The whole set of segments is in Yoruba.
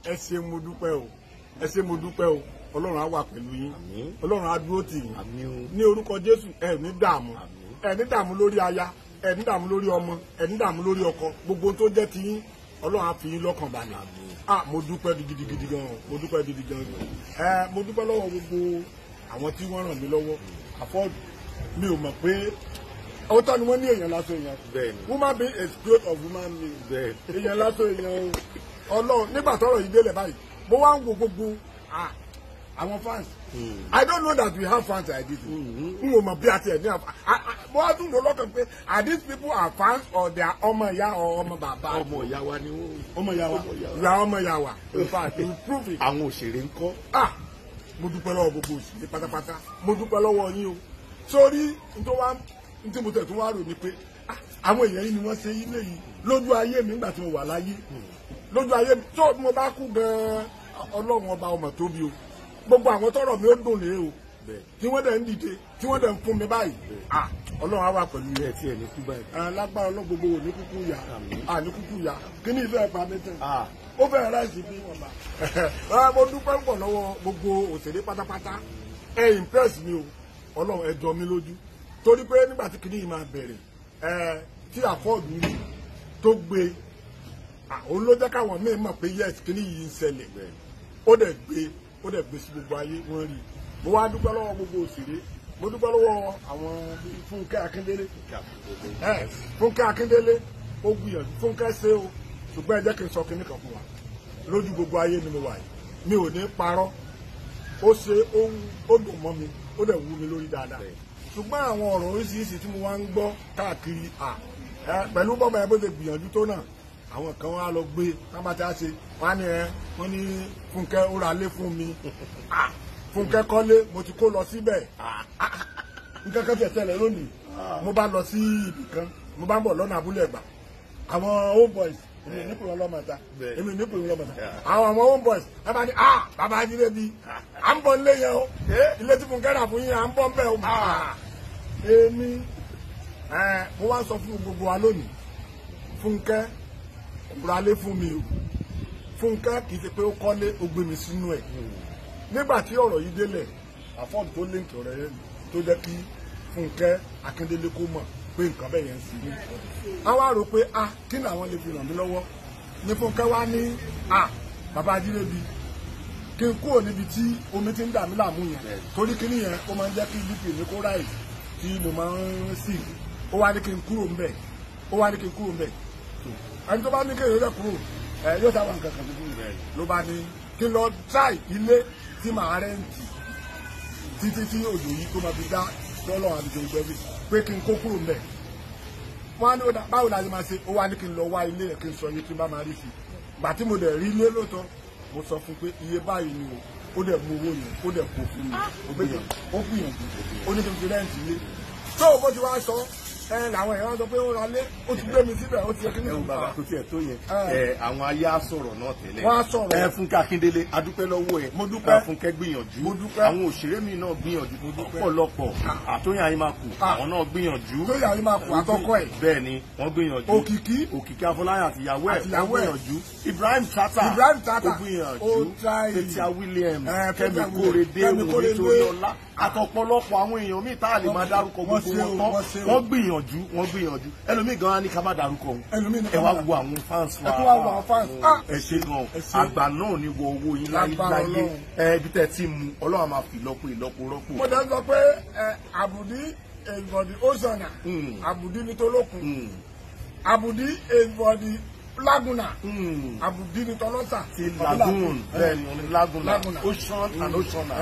ẹ ṣé mo dúpẹ́ o ẹ ṣé mo dúpẹ́ o ọlọ́run á wà pẹ̀lú yín Àmín. ọlọ́run á dúró tì yín àmì o ní orúkọ jésù ẹ ní dààmú Àmín. ẹ ní dààmú lórí aya ẹ ní dààmú lórí ọmọ ẹ ní dààmú lórí ọkọ gbogbo ohun tó jẹ́ ti yín ọlọ́run á fi yín lọ́kàn balẹ̀ ah mo dúpẹ́ gidigidi gan mo dúpẹ́ gidi gan ẹ mo dúpẹ́ lọ́wọ́ gbogbo àwọn tí wọ́n ràn mí lọ́wọ́ àfọ́ọ̀dù mi ò mọ̀ pé ọ̀tọ̀ ni wọ́n ní èèyàn lásán èèyàn Bẹ́ẹ̀ni. woman being is growth of woman being bẹ́ẹ̀ èèyàn lásán èèyàn o ọlọ́run nígbà tọ́rọ̀ yìí délẹ̀ báyìí mo wá ń wo gbogbo ah, àwọn fans i don't know that we have fans like this n ò mọ̀ bí a tiẹ̀ ní àfa mo wá tún lò lọ́kàn pé are these people are fans or they are ọmọ ìyá or ọmọ bàbá ọmọ ìyá wa ni wọ́n ọmọ ìyá wa Ọmọ ìyá wa. you are ọmọ ìyá wa in fact you prove it àwọn òṣèré ń kọ́ ah mo dúpẹ́ lọ́wọ́ gbogbo òṣèré pátápátá mo dúpẹ́ lọ́wọ́ yín o sórí nítorí wá nítorí mo tẹ̀ tún wá rò ní pé ah, àwọn èèyàn yìí ni wọ́n ṣe ilé yìí lójú ayé mi nígbà tí mo wà láyé lójú ayé mi tó mo bá kú gan-an ọlọ́run ọba ọmọ tóbi o gbogbo àwọn tọrọ mi ó dùn lé o bẹ́ẹ̀ tí wọ́n dẹ̀ ń dìde tí wọ́n dẹ̀ ń fún mi báyìí ah ọlọ́run á wà pẹ̀lú yẹn bẹ́ẹ̀ tí ẹ̀ ní kú báyìí. alágbára ọlọ́gbogbo ò ní kúkú yá Àmín. à ní kúkú yá kí ni ìfẹ́ pa mi tán Ah, ó fẹ́ ráìsì bí wọn bá. Ah, mo dúpẹ́ pọ̀ lọ́wọ́ gbogbo òṣèré pátápátá ẹ impress mi o ọlọ́run ẹ jọ mi lójú torí pé nígbà tí kìnìún máa bẹ̀rẹ̀ ẹ tí àfọ́ọ̀dù rí tó gbé ah, òun ló jẹ́ káwọn míì mọ̀ pé yes kìnìún yìí ń ṣẹlẹ̀ bẹ́ẹ̀ ó dẹ̀ gbé ó dẹ̀ gbé sí gbogbo ayé wọ́n rí mo wá dúpẹ́ lọ́wọ́ gbogbo òṣèré mo dúpẹ́ lọ́wọ́ àwọn bíi Fúnkẹ́ Akíndélé kí àkókò ẹ fúnkẹ́ akíndélé ó gbìyànjú fúnkẹ́ ṣe o ṣùgbọ́n ẹ jẹ́ kí n sọ kinní kan fún wa lójú gbogbo ayé ni mo wà yìí mi ò ní parọ́ ó ṣe ó wú- ó dùn mọ́ mi ó dẹ̀ wú mi lórí dáadáa ṣùgbọ́n àwọn ọ̀rọ̀ oríṣiríṣi tí mo wá ń gbọ́ káàkiri à ẹ pẹ̀lú bọ́mọ ẹ bó ṣe gbìyànjú tó náà àwọn kan wá lọ gbé tábàtà ṣe wọ́n á ní ẹ wọ́n ní fúnkẹ́ ó ra lé fún mi à fúnkẹ́ kọ́lé mo ti kó lọ síbẹ̀ nǹkan kan tẹ̀sẹ̀lẹ̀ lónìí mo bá lọ sí ibì kan mo bá ń bọ̀ lọ́nà abúlé ẹ̀gbà àwọn home boys èmi ò ní pè wọn lọ́mọta Bẹ́ẹ̀. èmi ò ní pè wọn lọ́mọta Yeah. àwọn àwọn home boys ẹ bá ní ah bàbá ajílẹ̀ bi à ń bọ̀ nílé yẹn o ilé tí fúnkẹ́ rà fún yín à ń bọ̀ ń bẹ̀ o Ah. èmi ẹ mo wá sọ fún gbogbo wa lónìí fúnkẹ́ kúra lé fún mi o fúnkẹ́ kì í ṣe pé ó kọ́lé ó gbé mi sínú ẹ̀ nígbà tí ọ̀rọ̀ yìí délẹ̀ àfọ́ọ̀dù tó léǹkì ọ̀rọ̀ yẹn tó jẹ́ kí fúnkẹ́ akíndélé kó mọ̀ pé nǹkan bẹ́ẹ̀ yẹn ń sí ní. a wá rò pé a kí ni àwọn lè fi ràn mí lọ́wọ́ ní fúnkẹ́ wá ní a bàbá ajírébi kí n kúrò níbi tí omi ti ń dà mí láàmú yẹn torí kíní yẹn ó máa ń jẹ́ kí bp mi kó ráì tí mo máa ń sì ó wá ní kí n kúrò ńbẹ̀ ó wá ní kí n kúrò ńbẹ̀ ẹni tó bá ní kéèyàn lè kúrò ẹ yóò sábà nǹkan kan fún mi ló bá ní kí n lọ try ilé tí màá rẹ́ǹtì títí tí òjò yìí tó máa fi dá lọ́lọ́ àdìjọ ìgbẹ́bí pé kí n kó kúrò ńbẹ̀ wọ́n á ní ó dà- báwo la ṣe máa ṣe ó wá ní kí n lọ wá ilé yẹn kí n sọ iye tí n bá máa rí sí i gbà tí mo dẹ̀ rí ilé lóòótọ́ mo sọ fún pé iye báyìí ni o ó dẹ̀ mú owó yẹn ó dẹ̀ kó fún mi ó gbìyànjú ó gbìyànjú ó ní kí n fi rẹ́ǹtì ilé tó o bó ti wá sọ ẹ làwọn èèyàn sọ pé ó ra lé ó ti gbé mi síbẹ̀ ó ti yẹ kí ni ẹ wo mo bàbá bá tó tiẹ̀ tó yẹn Ah. ẹ àwọn ayé á sọ̀rọ̀ náà tẹ́lẹ̀ Wọ́n á sọ̀rọ̀. ẹ Fúnkẹ́ Akíndélé adúpẹ́ lọ́wọ́ ẹ Mo dúpẹ́. ẹ Fúnkẹ́ gbìyànjú Mo dúpẹ́. àwọn òṣèré mi náà gbìyànjú ọ̀pọ̀lọpọ̀ àtòyìn ayé máa kù Ah. àwọn náà gbìyànjú tó yàrá máa kó àtọkọ ẹ̀ bẹ́ẹ̀ ni wọ́n gbìyànjú Òkìkí. Òkìkí Afọláyàn àtìyàwó ẹ̀ Àtìyàwó wọ́n ẹ̀. gbìyànjú Ibrahim Tata Ibrahim Tata. ó gbìyànjú Ó try. Petia Williams Eh, Kẹ́mi Petia Kórèdé Williams, Kẹ́mi Wùmí Kórèdé. Toríọlá àtọ̀pọ̀lọpọ̀ àwọn èèyàn míì tá a lè máa dárúkọ Wọ́n gbogbo ṣe o, wọn wọ́n ṣe tán o. wọ́n gbìyànjú wọ́n gbìyànjú ẹlòmíì gan-an ní ká má dárúkọ òun Ẹlòmíì ní ká ẹ má wá dárúkọ. wo àwọn fans wa Ẹ tún wá wo àwọn fans. Ah. ẹ ṣe gan Ẹ ṣe. àgbà náà ní wọ owó yín Lágbára láyé Ọlọ́run. ẹ ibi tẹ́ ti mú Ọlọ́run á máa fi ìlọ́po ìlọ́po rọ́pò mo dẹ̀ ń sọ pé ẹ àbùdí èèbọ̀dì ọ̀sánà Mm. àbùdí ní tolókun Mm, àbùdí èèbọ̀dì lágùnà mm. àbùdí ní tọlọ́sà ti lagoon bẹ́ẹ̀ ni oní laguna Laguna. ocean and oceana.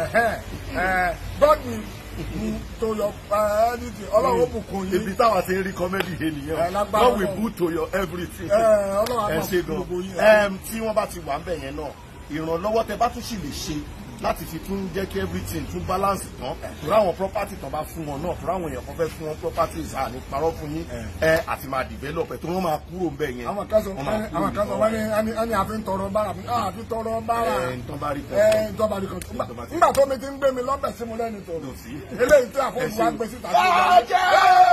God will do to your uh, anything ọlọ́run ó bùkún yín ibi táwa ti ń rí kọ́mẹ́dì yé Ẹ, nìyẹn lágbára God will Ọlọ́run. put to your everything. Ẹ, ọlọ́run á ẹ máa ṣe fún gan gbogbo yín. Ẹm, tí wọ́n bá ti wà ń bẹ̀ yẹn náà ìrànlọ́wọ́ tẹ bá tún sì lè ṣe láti fi tún jẹ́ kí everything tún balance tán tóra àwọn property tán bá fún wọn náà tóra àwọn èèyàn kan fẹ́ fún wọn properties àní parọ́ fún yín ẹ àti máa develop ẹ̀ tó wọ́n máa kúrò ń bẹ̀ yẹn. àwọn kan sọ Wọ́n máa kúrò àwọn kan sọ níbẹ̀. wọ́n ní ẹni ẹni àfi ń tọrọ bára mi ah àfi tọrọ bára ẹ ń tán bá rí ẹ kan. ìjọba nìkan tó Ìjọba ti- nígbà tó mi ti ń gbé mi lọ́bẹ̀ sí mo lẹ́nu tó Kò sí. eléyìí tí àfọwọ́sí Ẹ ṣe- wa gbé síta. Bàjẹ́!